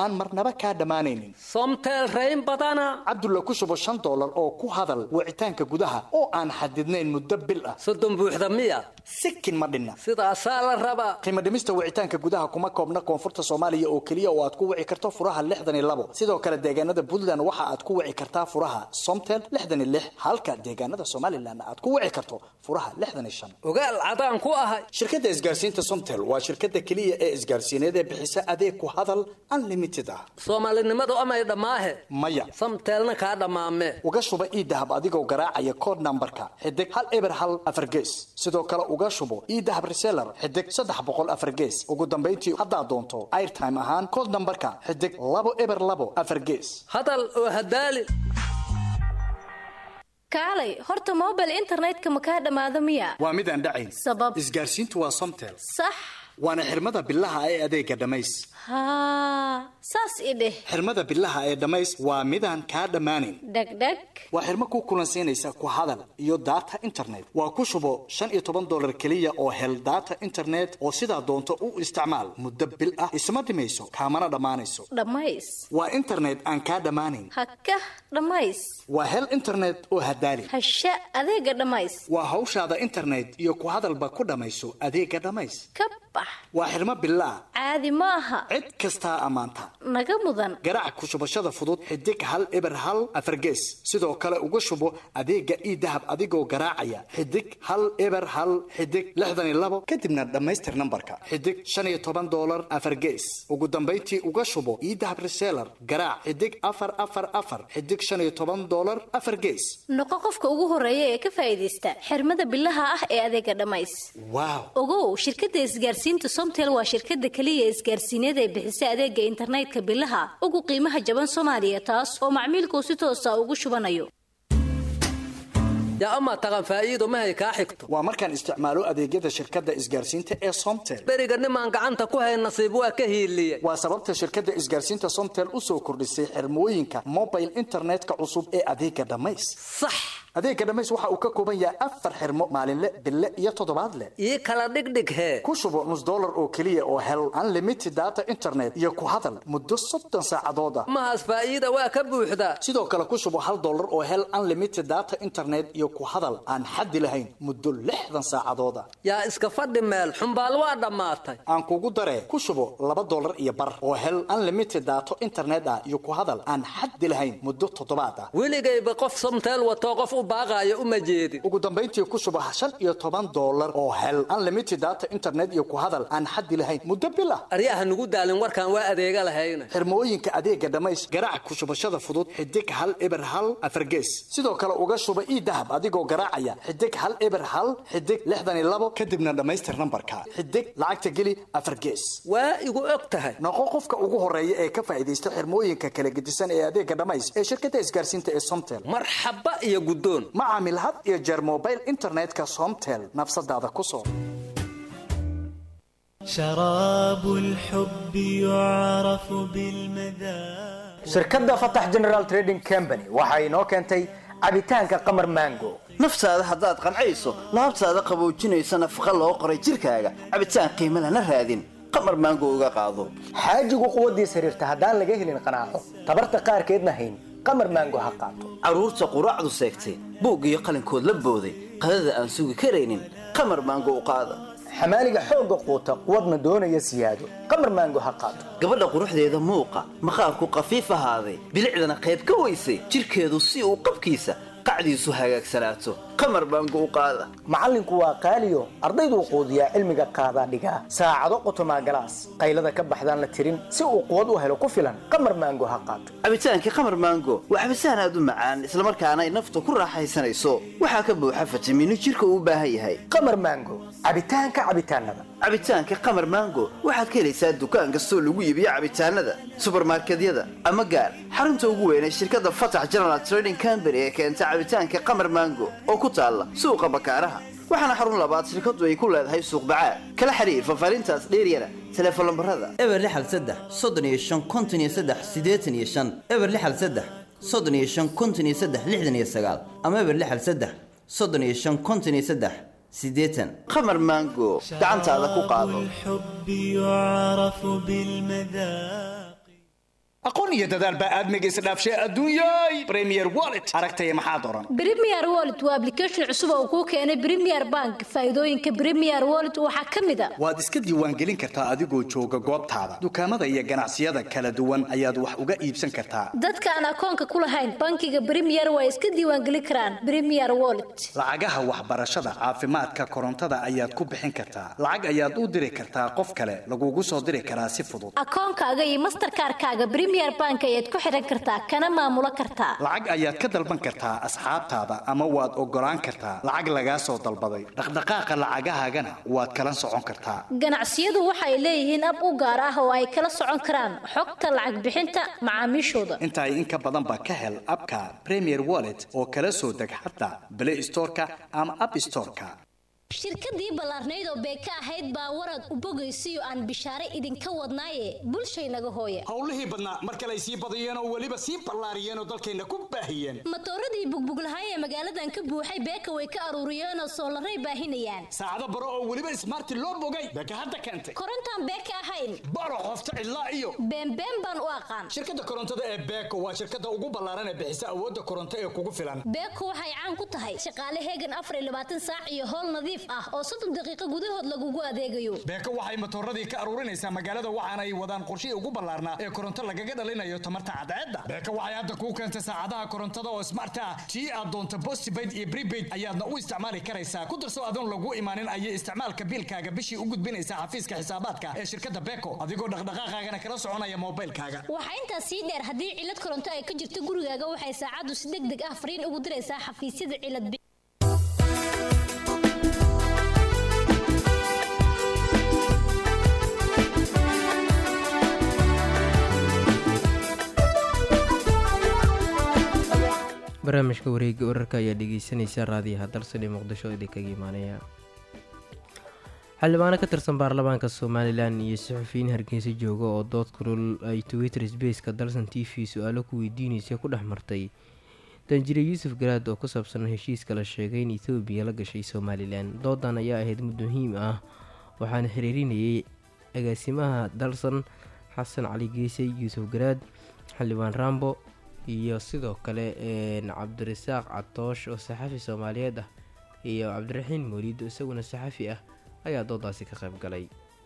marnaba kaa dhammaanaynin somtel rayn badana cabdulla ku shubo shan dollar oo ku hadal wicitaanka gudaha oo aan xadidnayn muddo bil ah soddon buuxda miya sikin ma dhinna sidaasaa la rabaa qiimo dhimista wicitaanka gudaha kuma koobna koonfurta soomaaliya oo keliya oo aad ku wici karto furaha lixdan iyo labo sidoo kale deegaanada puntland waxa aad ku wici kartaa furaha somtel lixdan iyo lix halka deegaanada somalilan aad ku wici karto furaha lixdan iyo shan ogaal cadaan ku ahay shirkadda isgaarsiinta somtel waa shirkadda keliya ee isgaarsiineed ee bixisa adeeg ku hadal unlimited ah soomaalinimadu amay dhammaahe maya samteelna kaa dhammaame uga shuba iidahab adigoo garaacaya code nambarka xidig hal eber hal afar gees sidoo kale uga shubo iidahab reseller xidig saddex boqol afar gees ugu dambayntii haddaad doonto airtime ahaan code nambarka xidig labo eber labo afar gees hadal oo hadaali kaalay horta mobile internetka ma kaa dhammaado miya waa mid aan dhacayn sabab isgaarsiintu waa somtel sax waana xirmada bilaha ee adeega dhammays haa saas i dheh xirmada bilaha ee dhammays waa midaan kaa dhammaanayn dhegdheg waa xirmo ku kulansiinaysa ku hadal iyo data internet waa ku shubo shan iyo toban dollar keliya oo hel data internet oo sidaa doonto u isticmaal muddo bil ah isma dhimayso kaamana dhammaanayso dhammays waa internet aan kaa dhammaanayn hakah dhammays waa hel internet oo hadaali hasha adeega dhammays waa hawshaada internet iyo ku hadalba ku dhammayso adeega dhammays ka bax waa xirmo bilaah caadi ma aha cid kastaa ammaanta naga mudan garaac ku shubashada fudud xidig hal eber hal afar gees sidoo kale uga shubo adeega iidahab adigoo garaacaya xidig hal eber hal xidig lixdan iyo labo kadibna dhammaystir nambarka xidig shan iyo toban dollar afar gees ugu dambayntii uga shubo iidahab reseller garaac xidig afar afar afar xidig shan iyo toban dollar afar gees noqo qofka ugu horeeya ee ka faa'iidaysta xirmada bilaha ah ee adeega dhammays waaw ogow shirkadda isgaarsiinta somtel waa shirkadda keliya isgaarsiineed ee bixisa adeega internetka bilaha ugu qiimaha jaban soomaaliya taas oo macmiilku si toosa ugu shubanayo yaa amaa taqan faa'iido mahay kaa xigto waa markaan isticmaalo adeegyada shirkadda isgaarsiinta ee somtel beriga nimaan gacanta ku hayn nasiib waa ka hiiliye waa sababta shirkadda isgaarsiinta somtel u soo kordhisay xirmooyinka mobile internetka cusub ee adeega dhammays sax adeega dhammays waxa uu ka kooban yahay afar xirmo maalinle bille iyo toddobaadle ii kala dhigdhig hee ku shubo nus dollar oo keliya oo hel unlimited data internet iyo ku hadal muddo soddon saacadood ah mahaas faa'iida waa ka buuxdaa sidoo kale ku shubo hal dollar oo hel unlimited data internet iyo ku hadal aan xaddi lahayn muddo lixdan saacadood ah yaa iska fadhi meel xumbaal waa dhammaatay aan kugu daree ku shubo laba dollar iyo bar oo hel unlimited data internet ah iyo ku hadal aan xaddi lahayn muddo toddobaad ah weligayba qof somteel watoo qof u baaqaaya uma jeedin ugu dambayntii ku shubo shan iyo toban dollar oo hel unlimited data internet iyo ku hadal aan xaddi lahayn muddo bil ah aryaha nugu daalin warkaan waa adeega lahayna xirmooyinka adeega dhammays garaac ku shubashada fudud xidig hal eber hal afargees sidoo kale uga shuba iidahab adigoo garaacaya xidig hal eber hal xidig lixdan iyo labo kadibna dhammaystir nambarka xidig lacagta geli afar gees waa igu og tahay noqo qofka ugu horeeya ee ka faa'iidaysta xirmooyinka kala gedisan ee adeega dhammays ee shirkadda isgaarsiinta ee somtel marxaba iyo guddoon ma caamil had iyo jeer mobile internetka somtel nafsadaada ku soo شراب الحب يعرف بالمذاق shirkadda fatax general trading company waxa inoo keentay cabitaanka qamar mango naftaada haddaad qancayso laabtaada qaboojinaysa nafaqa loo qoray jirkaaga cabitaan qiimo lana raadin qamar maango uga qaado xaajigu quwaddiis xiriirta haddaan laga helin qanaaco tabarta qaarkeedna hayn qamar mango ha qaato carruurta quraacdu seegtay buug iyo qalinkood la booday qadada aan sugi karaynin qamar maango u qaada xamaaliga xoogga quuta quwadna doonaya siyaado qamar maango ha qaato gabadha quruxdeeda muuqa maqaarku qafiif ahaaday bilicdana qayb ka weysay jirkeedu si uu qabkiisa qacdiisu hagaagsanaato qamar baango u qaada macallinku waa qaaliyo ardayduu quudiyaa cilmiga qaadaa dhigaa saacado qotomaa galaas qaylada ka baxdaan la tirin si uu quwad u helo ku filan qamar maango ha qaato cabitaankii qamar maango waa cabitaan aad u macaan islamarkaana ay nafta ku raaxaysanayso waxaa ka buuxa fitamiino jirka uu u baahan yahay qamar maango cabitaanka cabitaanada cabitaanka qamar maango waxaad ka helaysaa dukaan kastoo lagu iibiyo cabitaanada subarmarkedyada ama gaar xarunta ugu weyn ee shirkadda fatax general trading company ee keenta cabitaanka qamar maango oo ku taalla suuqa bakaaraha waxaana xarun labaad shirkadu ay ku leedahay suuq bacaad kala xiriir fafaarintaas dheeryana teleefon lambarada eber lixal saddex soddon iyo shan konton iyo saddex siddeetan iyo shan eber lixal saddex soddon iyo shan konton iyo saddex lixdan iyo sagaal ama eber lixal saddex soddon iyo shan konton iyo saddex siddeetan qamar maango gacantaada ku qaado الحب يعرف بالمذاق aqoon aqoon iyo dadaal baa aadmiga isdhaafshay adduunyay premier wallet aragtaya maxaad oran Premier Wallet waa application cusub oo kuu keenay Premier Bank. Faa'iidooyinka Premier Wallet waxaa ka mid ah waad iska diiwaangelin kartaa adigoo jooga goobtaada dukaamada iyo ganacsiyada kala duwan ayaad wax uga iibsan kartaa dadka aan akoonka ku lahayn bankiga Premier way iska diiwaangelin karaan Premier Wallet. lacagaha waxbarashada caafimaadka korontada ayaad ku bixin kartaa lacag ayaad u diri kartaa qof kale lagugu soo diri karaa si fudud Akoonkaaga iyo Mastercard-kaaga Premier Bank ayaad ku xiran kartaa kana maamulo kartaa. lacag ayaad ka dalban kartaa asxaabtaada ama waad ogolaan kartaa lacag lagaa soo dalbaday dhaqdhaqaaqa lacagahaagana waad kala socon kartaa Ganacsiyadu waxay leeyihiin ab u gaar ah oo ay kala socon karaan xogta lacag bixinta macaamiishooda. inta ay in ka badan ba ka hel abka premier wallet oo kala soo deg xataa play storeka ama app storeka shirkadii ballaarnayd oo beeka ahayd baa warad u bogaysiyo aan bishaare idinka wadnaaye bulshaynaga hooya howlihii badnaa mar kale ay sii badiyeen oo weliba sii ballaariyeen oo dalkayna ku baahiyeen matooradii bugbuglahay ee magaaladan ka buuxay beeka way ka aruuriyeen oo soolaray baahinayaan saacado baro oo weliba ismaarti loo bogay beeka hadda keentay korontaan beeka ahayn baro qofta cidlaa iyo beenbeen baan u aqaan shirkadda korontada ee beeko waa shirkadda ugu ballaaran ee bixisa awoodda koronto ee kugu filan beeko waxay caan ku tahay shaqaale heegan afar iyo labaatan saac iyo howl nadiif ah oo soddon daqiiqo gudahood lagugu adeegayo beeko waxay matooradii ka aruurinaysaa magaalada waxaana ay wadaan qorshihii ugu ballaarnaa ee koronto lagaga dhalinayo tamarta cadceedda beeko waxay hadda kuu keentay saacadaha korontada oo smart ah tii aad doonto postpaid iyo prepaid ayaadna u isticmaali karaysaa ku darso adoon lagu imaanin ayay isticmaalka biilkaaga bishii u gudbinaysaa xafiiska xisaabaadka ee shirkadda beeko adigoo dhaqdhaqaaqaagana kala soconaya moobilkaaga waxaa intaas sii dheer haddii cilad koronto ay ka jirto gurigaaga waxay saacaddu si deg deg ah fariin ugu diraysaa xafiisyada cilad bi- barnaamijka wareega wararka ayaa dhegeysanaysa raadiyaha dalsan ee muqdisho idinkaga imaanaya xildhibaano ka tirsan baarlamaanka somalilan iyo saxufiyiin hargeysa jooga oo dood kulul ay twitter sbaceka dalsan t v su-aalo ku weydiinaysa ku dhex martay danjire yuusuf garaad oo ku saabsan heshiiska la sheegay in etoobiya la gashay somalilan doodan ayaa ahayd mid muhiim ah waxaana xiriirinayay agaasimaha dalsan xasan cali geesay yuusuf garaad xildhibaan rambo iyo sidoo kale cabdirasaaq catoosh oo saxafi soomaaliyeed ah iyo cabdiraxiin mooliid oo isaguna saxafi ah ayaa doodaasi ka qayb galay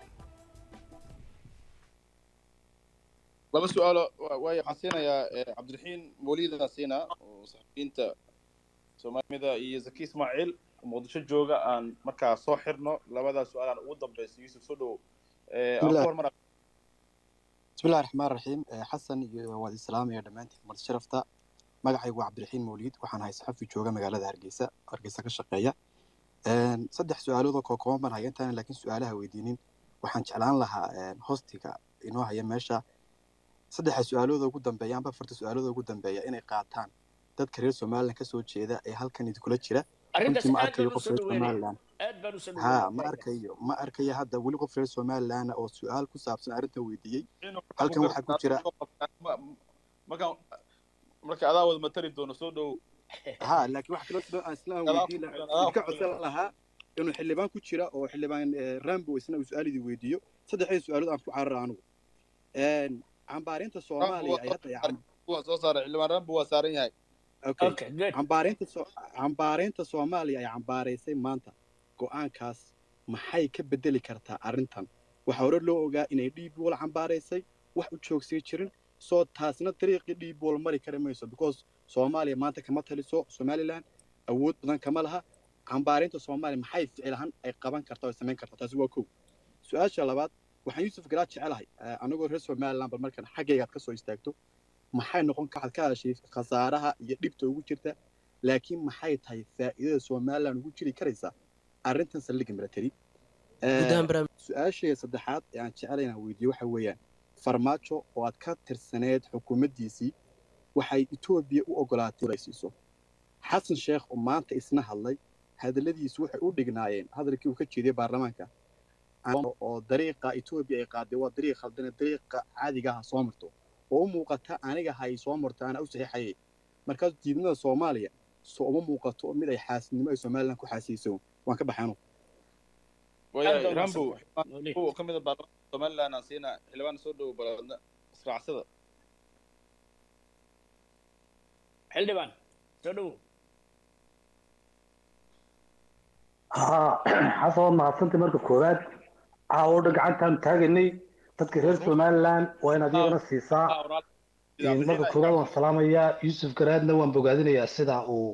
laba su-aalo waay waxaan siinayaa cabdiraxiin mooliidaan siinaa oo saxafiyiinta soomaalimida iyo zaki ismaaciil oo muqdisho jooga aan markaa soo xirno labadaa su-aalaan ugu dambeysa yuusuf soo dhow bismillahi raxmaan raxiim xasan iyo waad islaamaya dhammaantiin marti sharafta magacaygu waa cabdiraxiin mawliid waxaan ahay saxafi jooga magaalada hargeysa hargeysa ka shaqeeya saddex su-aalood oo kookooban baan haya intaana laakiin su-aalaha weydiinin waxaan jeclaan lahaa hostiga inoo haya meesha saddexa su-aalooda ugu dambeeya amba afarta su-aalooda ugu dambeeya inay qaataan dadka reer somalilan kasoo jeeda ee halkan idinkula jira runtii ma arkayo qof reer somalilan ha ma arkayo ma arkayo hadda weli qof reer somalilan oo su-aal ku saabsan arrintan weydiiyey halkan waxaa ku jira markaan marka adaa wada matali doono soo dhow ha laakiin waxa kaloo sidoo aan isla aan weydiin lahaa ka codsan lahaa inuu xildhibaan ku jira oo xildhibaan rambo isna uu su-aal idin weydiiyo saddexdii su-aalood aan ku carara anigu cambaarinta soomaaliya ay hadda soo saaray xildhibaan rambo waa saaran yahay cambaarinta cambaarinta soomaaliya ay cambaaraysay maanta go-aankaas maxay ka bedeli kartaa arrintan waxaa hore loo ogaa inay dhiibwool cambaaraysay wax u joogsii jirin soo taasna dariiqii dhiibwool mari kari mayso because soomaaliya maanta kama taliso somalilan awood badan kama laha cambaarinta soomaaliya maxay ficil ahaan ay qaban kartaa oo samayn kartaa taasi waa kow su-aasha labaad waxaan yuusuf garaad jecelahay anagoo reer somalilan bal markan xaggaygaad ka soo istaagto maxay noqon waxaad ka hadashay khasaaraha iyo dhibta ugu jirta laakiin maxay tahay faa'iidada somalilan ugu jiri karaysaa arrintan saldhigga military su-aashayga saddexaad ee aan jeclay inaan weydiiyo waxa weeyaan farmaajo oo aad ka tirsaneed xukuumaddiisii waxay etoobiya u ogolaatay ay siiso xasan sheekh oo maanta isna hadlay hadalladiisu waxay u dhignaayeen hadalkii uu ka jeediyey baarlamaanka oo dariiqa etoobiya ay qaaday waa dariiq khaldane dariiqa caadiga ah soo marto oo u muuqata aniga hay soo marto ana u saxiixayay markaas diidmada soomaaliya soo uma muuqato mid ay xaasidnimo ay somalilan ku xaasiyeyso waan ka baxaynu rambo ka mid a baarlamaanka somalilan aan siinaa xildhibaan soo dhow baladna israacsada xildhibaan soo dhowow haa xasan waad mahadsantay marka koowaad caawo dhan gacantaan taaganay dadka reer somaliland waa inaad iyagana siisaa marka koowaad waan salaamayaa yuusuf garaadna waan bogaadinayaa sida uu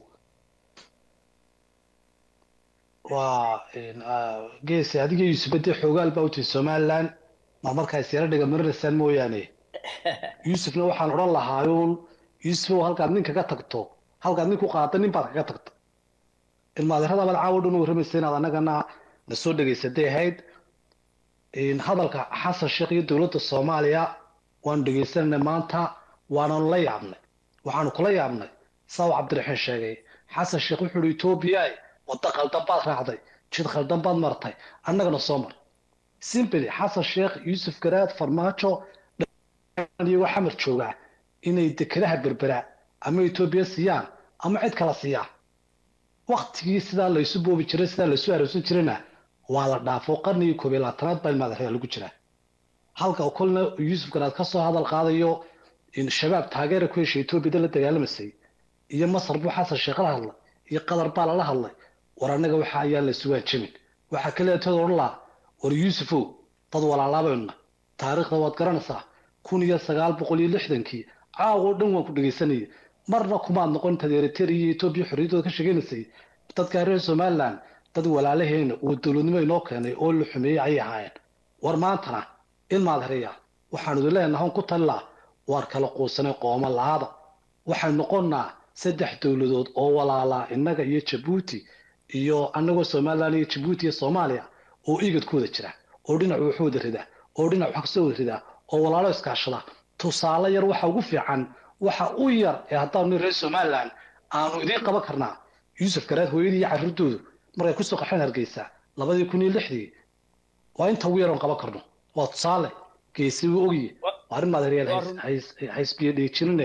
waa geesi adiga yuusuf bade xoogaal baa utay somaliland ma markaa isyara dhiga marinaysaan mooyaane yuusufna waxaan odhan lahaayuun yuusufow halkaad nin kaga tagto halkaad nin ku qaada nin baad kaga tagto ilmaadeeradabaad caawo dhan u warramaysa inaad annagana na soo dhegaysatay ahayd hadalka xasan sheekh iyo dowladda soomaaliya waanu dhegaysananay maanta waananu la yaabnay waxaanu kula yaabnay saaw cabdiraxiin sheegay xasan sheekh wuxuu ihi etoobiya wadda khaldan baad raacday jid khaldan baad martay annagana soo mar simbly xasan sheekh yuusuf garaad farmaajo iyagoo xamar joogaa inay dekedaha berbera ama etoobiya siiyaan ama cid kala siiyaan waktigii sidaa laysu boobi jiray sidaa laysu aroosan jirayna waa la dhaafo qarnigii koob iyo labaatanaad baa ilmaadareya lagu jiraa halka kolna yuusuf garaad ka soo hadal qaadayo in shabaab taageera ku heshay etoobiyada la dagaalamaysay iyo masar buu xasan sheekh la hadlay iyo qatar baa lala hadlay war annaga waxa ayaan la sugaan jamin waxaa kale tood odhan lahaa war yuusufow dad walaalaabayna taariikhda waad garanaysaa kun iyo sagaal boqol iyo lixdankii caawoo dhan waan ku dhegaysanayay marna kumaad noqon intaad eritrea iyo etoobiya xorriyaddooda ka sheeganaysay dadka reer somaliland dad walaalaheena uu dowladnimo inoo keenay oo la xumeeyey ayay ahaayeen war maantana ilmaad hereya waxaanu idin leenahay on ku talilaa waar kala quusanay qooma laada waxay noqonnaa saddex dowladood oo walaalaa innaga iyo jabuuti iyo annagoo somaliland iyo jabuuti iyo soomaaliya oo igad ku wada jira oo dhinac wax wada rida oo dhinac wax kasoo wada rida oo walaalo iskaashada tusaale yar waxa ugu fiican waxa u yar ee haddaanu reer somaliland aanu idiin qaban karnaa yuusuf garaad hooyadii iyo carruurtoodu markay kusoo qaxeen hargeysa labadii kun iyo lixdii waa inta ugu yar oon qaban karno waa tusaale geesi wuu ogye waa arrin maadaryaal haysbiyo dhiijinine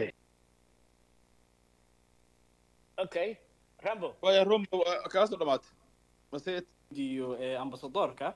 okay rambo waya rombo kaasoo dhamaatay mase iyo ambasadorka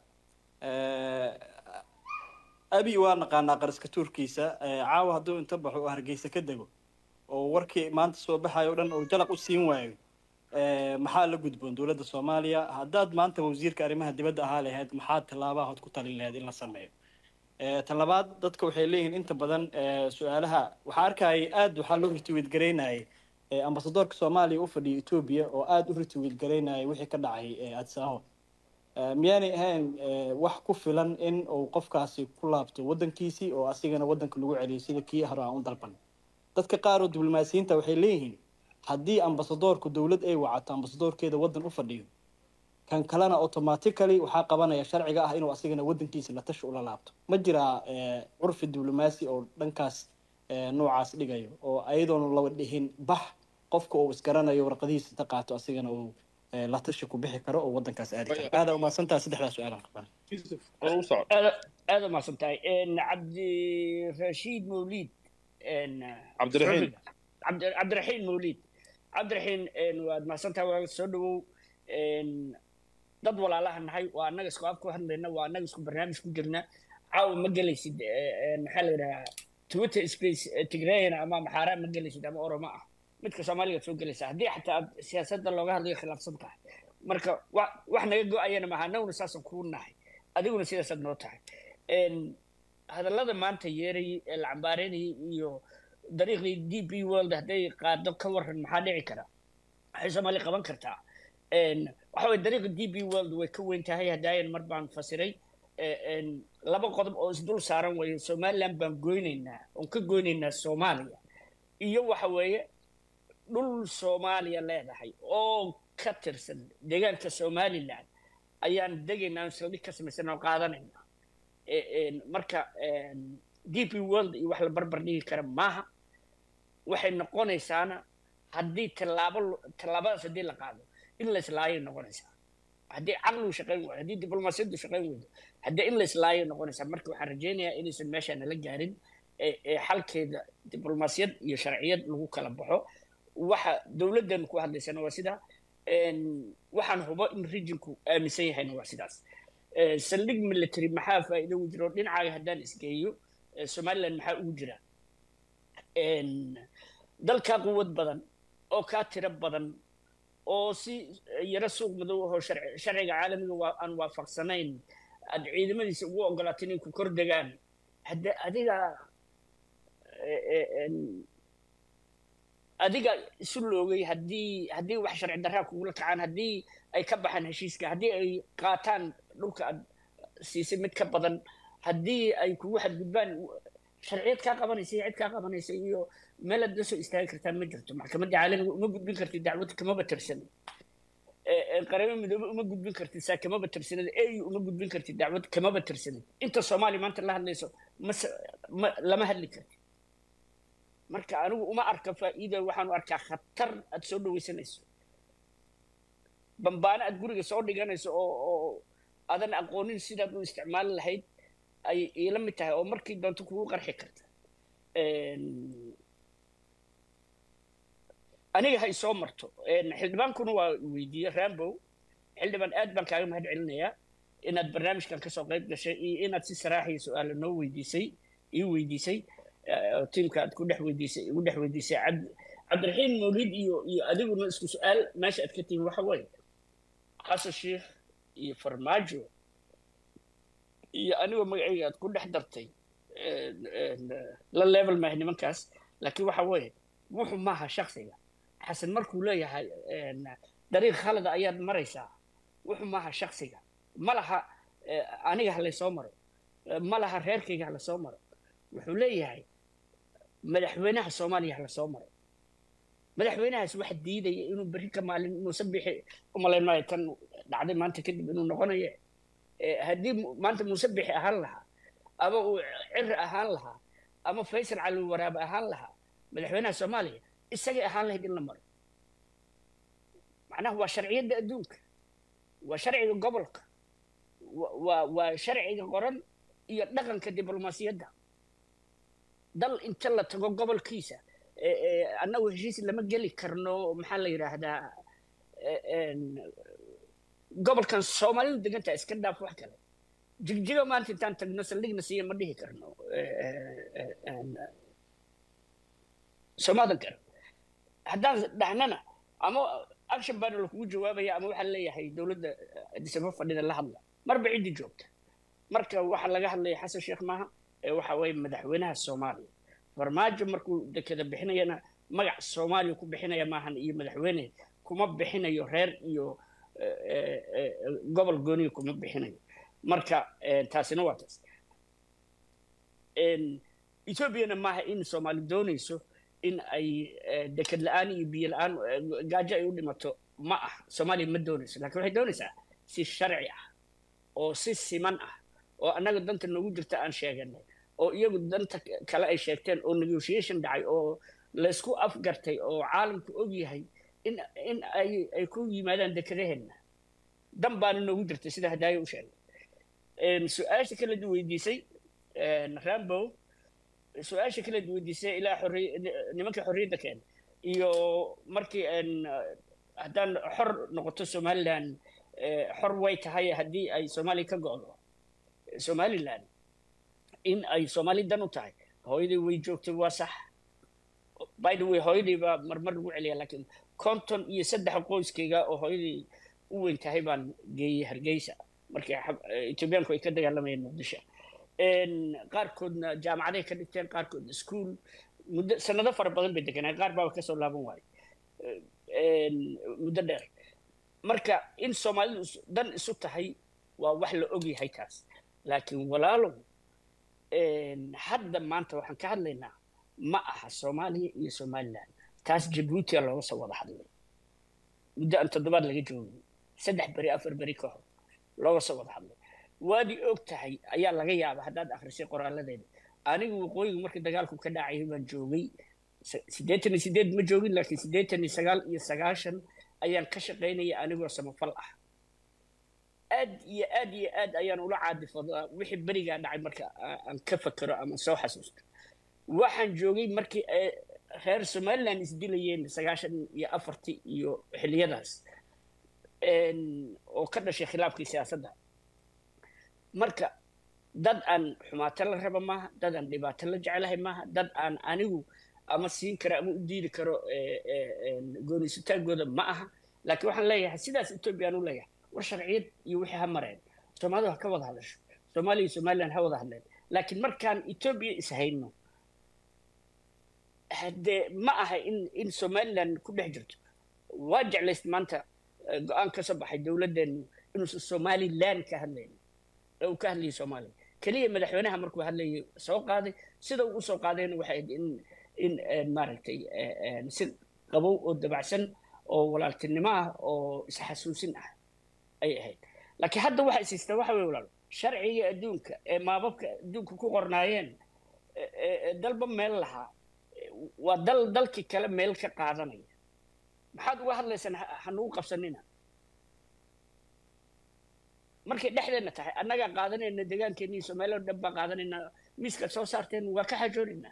abi waa naqaanaa qaraska tuurkiisa caawa hadduu inta baxo oo hargeysa ka dego oo warkii maanta soo baxayo o dhan oo jalaq u siin waayo maxaa la gudboon dowladda soomaaliya haddaad maanta wasiirka arrimaha dibadda ahaa lahayd maxaa tallaabahood ku talin lahayd in la sameeyo tan labaad dadka waxay leeyihiin inta badan su-aalaha waxaa arkayay aad waxaa loo ritiwiid garaynayay ambasadorka soomaaliya u fadhiya etoobiya oo aada u ritiwiid garaynayay wixii ka dhacay adisaaho miyaanay ahayn wax ku filan in uu qofkaasi ku laabto waddankiisii oo asigana waddanka lagu celiyo sida kii hore aan u dalban dadka qaar oo diblomaasiyiinta waxay leeyihiin haddii ambasadorku dowlad ay wacato ambasadorkeeda waddan u fadhiyo kan kalena automatically waxaa qabanaya sharciga ah inuu asigana waddankiisa la tashi ula laabto ma jiraa curfi diblomaasi oo dhankaas noocaas dhigayo oo ayadoona laba dhihin bax qofka uu isgaranayo warqadihiisa inta qaato asigana uu la tashi ku bixi karo oo waddankaas aadi karo aada umahadsantaha saddexdaa su-aalaan qabaan aada umahadsantahay cabdirashiid mawliid cabdiraxiin cabdiraxiin mawliid cabdiraxiin waad mahadsantahay waa soo dhawow dad walaalaha nahay waa annaga isku afku hadlayna waa annaga isku barnaamij ku jirna caawa ma gelaysid maxaa la yidhahaa twitter space tigrayana ama maxaaraa ma gelaysid ama oromo ah midka soomaaliga soo gelaysa haddii xataa aad siyaasadda looga hadlayo khilaafsan tahay marka wax naga go-ayana maaha annaguna saasaan kuu nahay adiguna sidaasaad noo tahay hadallada maanta yeerayay ee la cambaareynayay iyo dariiqii d b world hadday qaado ka waran maxaa dhici kara waxay soomaaliya qaban kartaa waxa weye dariiqa d b world way ka weyn tahay hadaayan mar baan fasiray laba qodob oo isdul saaran weeye somaliland baan goynaynaa oon ka goynaynaa soomaaliya iyo waxa weeye dhul soomaaliya leedahay oo ka tirsan deegaanka somaliland ayaan degaynaa aan saldhig ka samaysan oo qaadanayna marka d p world iyo wax la barbar dhigi kara maaha waxay noqonaysaana haddii tallaabo tallaabadaas haddii la qaado in la islaayay noqonaysaa haddii caqligu shaqayn waayo haddii diblomaasiyaddu shaqayn weydo haddii in la islaayay noqonaysaa marka waxaan rajaynayaa inaysan meesha nala gaarin ee xalkeeda diblomaasiyad iyo sharciyad lagu kala baxo waxa dowladdan ku hadlaysana waa sidaa waxaan hubo in regionku aaminsan yahayna waa sidaas saldhig military maxaa faa'iido ugu jira oo dhinacaaga haddaan isgeeyo somaliland maxaa ugu jira dalkaa quwad badan oo kaa tiro badan oo si yaro suuq madow ahoo sharci- sharciga caalamiga waa aan waafaqsanayn aad ciidamadiisa ugu ogolaato inay ku kor degaan hadde adiga eh, eh, en, adiga isu loogay haddii haddii wax sharci darraa kugula kacaan haddii ay ka baxaan heshiiska haddii ay qaataan dhulka aad siisay mid ka badan haddii ay kugu xadgudbaan sharciyad kaa qabanaysa iyo cid kaa qabanaysa iyo meel aad la soo istaagi kartaan ma jirto maxkamadda caalamiga uma gudbin kartid dacwad kamaba tirsan Eh, eh, qaramo midoobe uma gudbin kartid saa kamaba tirsanid au uma gudbin kartid dacwad kamaba tirsanid inta soomaaliya maanta la hadlayso mase ma lama hadli kartid marka anigu uma arka faa'iida waxaan u arkaa khatar aad soo dhawaysanayso bambaano aad guriga soo dhiganayso oo oo aadan aqoonin sidaad u isticmaali lahayd ay iila mid tahay oo markii doonto kugu qarxi karta En, aniga hay soo marto En, xildhibaankuna waa weydiiyey rambow xildhibaan aad baan kaaga mahad celinayaa inaad barnaamijkan kasoo qayb gashay iyo inaad si saraaxiya su-aala noo weydiisay ii weydiisay eh, oo tiimka aad ku dhex weydiisay igu dhex weydiisay cabd cabdiraxiim mawlid iyo iyo adiguna isku su-aal meesha aad ka tihin waxa weeye xasan sheikh iyo farmaajo iyo anigoo magacayga aad ku dhex dartay en- en, eh, la level maaha nimankaas laakiin waxa weeye wuxuu maaha shaksiga xasan markuu leeyahay en, dariiq khalada ayaad maraysaa wuxuu maaha shaksiga ma laha eh, aniga ha laysoo maro eh, ma laha reerkayga ha lasoo maro wuxuu leeyahay madaxweynaha soomaaliya ha lasoo maro madaxweynahaas waxa diidaya inuu berri ka maalin muuse bixi umalayn maayo tan dhacday maanta kadib inuu noqonayo Eh, haddii mu- maanta muuse bixi ahaan lahaa ama uu ciri ahaan lahaa ama faysal cali waraabe ahaan lahaa madaxweynaha soomaaliya isagay ahaan lahayd in la maro macnaha waa sharciyadda adduunka waa sharciga gobolka wa- waa waa sharciga qoran iyo dhaqanka diblomaasiyadda dal inta la tago gobolkiisa eh, eh, annagu heshiis lama geli karno maxaa la yidhaahdaa eh, en, gobolkan soomaalidu degantaa iska dhaaf wax kale jigjiga maanta intaan tagno saldhigna siiya ma dhihi karno Eh, eh, eh, en, soomaadan kale haddaan dhahnana ama action baana lakugu jawaabaya ama waxaa leeyahay dowladda disabo fadhida la hadla marba ciddii joogta marka waxaa laga hadlaya xasan sheekh maaha ee waxa weeye madaxweynaha soomaaliya farmaajo markuu dekeda bixinayana magac soomaaliya ku bixinaya maahan iyo madaxweyne kuma bixinayo reer iyo eh, eh, eh, gobol gooniya kuma bixinayo marka eh, taasina waa taas En, ethoobiana maaha in soomaali doonayso in ay eh, deked la-aan iyo biyo la-aan eh, gaajo ay u dhimato ma ah soomaaliya ma doonayso laakiin waxay doonaysaa si sharci ah oo si siman ah oo annaga danta noogu jirta aan sheeganay oo iyagu danta kale ay sheegteen oo negotiation dhacay oo laysku afgartay oo caalamku og yahay in in ay ay ku yimaadaan dekedaheenna dan baana noogu jirtay sida hadaayo u sheegay En, su-aasha kale ad weydiisay en, rambo su-aasha kale ad weydiisay ilaa xorriy nimanka xorriyadda keen iyo markii en, haddaan xor noqoto somaliland eh, xor way tahay haddii ay soomaaliya ka go'do somaliland in ay soomaali dan u tahay hooyaday way joogtay waa sax by the way hooyaday baa marmar lagu celiya laakiin konton iyo saddex qoyskayga oo hooyaday u weyn tahay baan geeyey hargeysa markii xab- eh, etoobiyaanku ay ka dagaalamayeen muqdisho En, qaarkoodna jaamacaday ka dhigteen qaarkood iskuul muddo sanado fara badan bay deganaa qaar baaba kasoo laaban waayo En, muddo dheer marka in soomaalidu is- dan isu tahay waa wax la og yahay taas laakiin walaalow en, hadda maanta waxaan ka hadlaynaa ma aha soomaaliya iyo somaliland taas jabuutia looga soo wada hadlay muddo aan toddobaad laga joogin saddex beri afar beri ka hor looga soo wada hadlay waad i og tahay ayaa laga yaaba haddaad akhrisay qoraaladeeda anigu waqooyigu markii dagaalku ka dhacayay baan joogay se- siddeetan iyo siddeed ma joogin laakiin siddeetan iyo sagaal iyo sagaashan ayaan ka shaqaynaya anigoo samafal ah aad iyo aad iyo aad ayaan ula caadifadaa wixii berigaa dhacay marka aa- aan ka fakero ama soo xasuusto waxaan joogay markii ay reer somaliland isdilayeen sagaashan iyo afartii iyo xiliyadaas En, oo ka dhashay khilaafkii siyaasadda marka dad aan xumaato la raba maaha dad aan dhibaato la jecelahay maaha dad aan anigu ama siin karo ama u diidi karo eh, eh, een, goonisitaankooda ma aha laakiin waxaan leeyahay sidaas etoobiya aan u leeyahay war sharciyad iyo wixii ha mareen soomaalidu ha ka wada hadasho soomaaliya iyo somaliland ha wada hadleen laakiin markaan etoobiya is hayno haddee ma aha in in somaliland ku dhex jirto waa jeclayst maanta eh, go-aan ka soo baxay dowladdeenu inuusan somaliland ka hadlayn ee uu ka hadlayay soomaaliya keliya madaxweynaha markuu hadlayay soo qaaday sida uu usoo qaadayna waxay ahayd in in eh, maaragtay eh, eh, si qabow oo dabacsan oo walaaltinimo ah oo isxasuusin ah ay ahayd laakiin hadda waxa is haystaa waxa weye walaal sharciga adduunka ee maababka adduunka ku qornaayeen ee- ee ee dalba meel lahaa waa dal dalkii kale meel ka qaadanaya maxaad uga hadlaysaan ha- hanugu qabsanina markay dhexdeena tahay annagaa qaadanayna deegaankeena iyo soomaaliya oo dhan baa qaadanayna miiskaad soo saarteen waa ka xajoonaynaa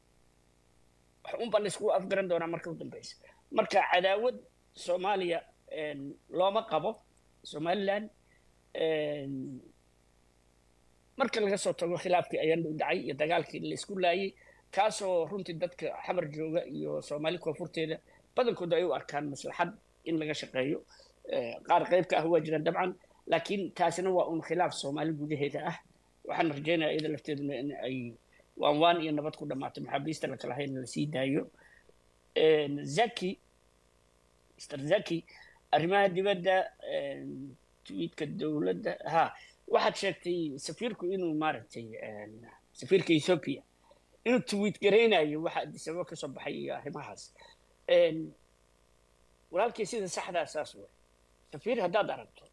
wax unbaa layskugu afgaran doonaa marka u dambeysa marka cadaawad soomaaliya een, looma qabo somaliland een, marka laga soo tago khilaafkii ayaan dhow dhacay iyo dagaalkii laysku laayay kaasoo runtii dadka xamar jooga iyo soomaali koonfurteeda badankooda ay u arkaan maslaxad in laga shaqeeyo Eh, qaar qayb ka ah waa jiraan dabcan laakiin taasina waa un khilaaf soomaali gudaheeda ah waxaan rajaynayaa iyada lafteeduna in ay waan waan iyo nabad ku dhammaato maxaabiista la kala hayna la sii daayo Een, zaki mr zaki arrimaha dibadda een, tweetka dowladda ha waxaad sheegtay safiirku inuu maaragtay een, safiirka ethiopia inuu tweet garaynayo waxa addis ababa ka soo baxay iyo arrimahaas Een, walaalkii sida saxdaa saas wey safiir haddaad aragto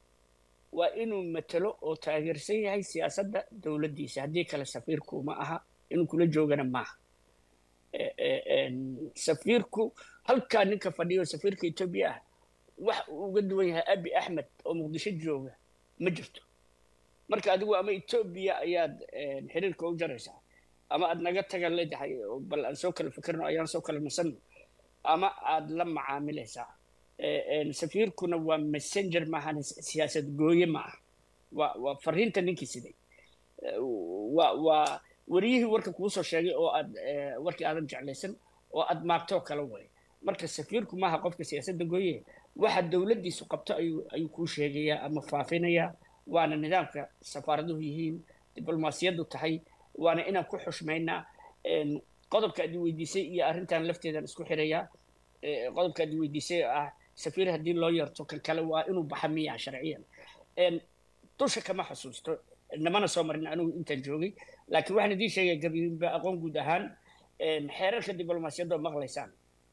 waa inuu matalo oo taageersan yahay siyaasadda dowladdiisa haddii kale safiirku ma aha inuu kula joogana maaha Eh, eh, een, safiirku halkaa ninka fadhiyo safiirka etoobiya ah wax uu uga duwan yahay abi axmed oo muqdisho jooga ma jirto marka adigu ama etoobiya ayaad een, xiriirka u jaraysaa ama aad naga taga leedahay oo bal aan soo kala fikirno ayaan soo kala nasanno ama aad la macaamilaysaa Eh, een, safiirkuna waa messenger maahan siyaasad gooye ma aha waa waa fariinta ninkii siday Eh, waa waa wariyihii warka kuu soo sheegay oo aad eh, warkii aadan jeclaysan oo aad maagtoo kala way marka safiirku maaha qofka siyaasadda gooye waxa dowladdiisu qabto ayuu ayuu kuu sheegayaa ama faafinayaa waana nidaamka safaaraduhu yihiin diblomaasiyaddu tahay waana inaan ku xushmaynaa Een, qodobka aad i weydiisay iyo arrintan lafteedan isku xirayaa Eh, qodobka aad i weydiisay oo ah safiir haddii loo yeerto kan kale waa inuu baxa miyaa sharciyan Een, dusha kama xusuusto namana soo marin anigu intaan joogay laakiin waxaan idiin sheegaya gabiinba aqoon guud ahaan een, xeerarka diblomaasiyadda oo maqlaysaan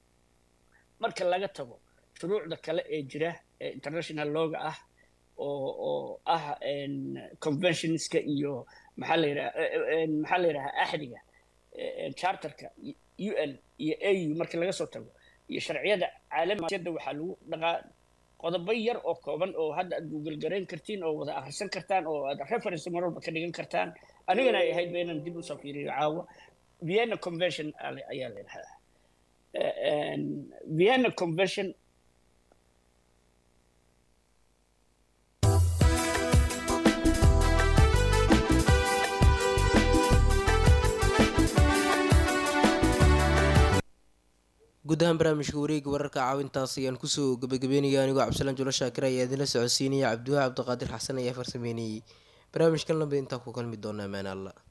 marka laga tago shuruucda kale ee jira ee international looga ah oo oo ah een, conventionska iyo maxaa la yidhaha maxaa la yidhaha axdiga een, charterka u n iyo au marka laga soo tago iyo sharciyada caalamisyada waxaa lagu dhaqaa qodobo yar oo kooban oo hadda aad google garayn kartiin oo wada akhrisan kartaan oo aad reference mar walba ka dhigan kartaan anigana ay ahayd ba inaan dib usoo fiiriyo caawa vienna convention ale- ayaa la yidhahdaa Eh, een, vienna convention guud ahaan barnaamijka wareega wararka caawintaas ayaan kusoo gabagabeynaya anigoo cabdisalaan julo shaakir ayaa idinla socodsiinaya cabdiwaahi cabdiqaadir xasan ayaa farsameynayey barnaamijkan lambe intaa ku kalmi doona amaan alla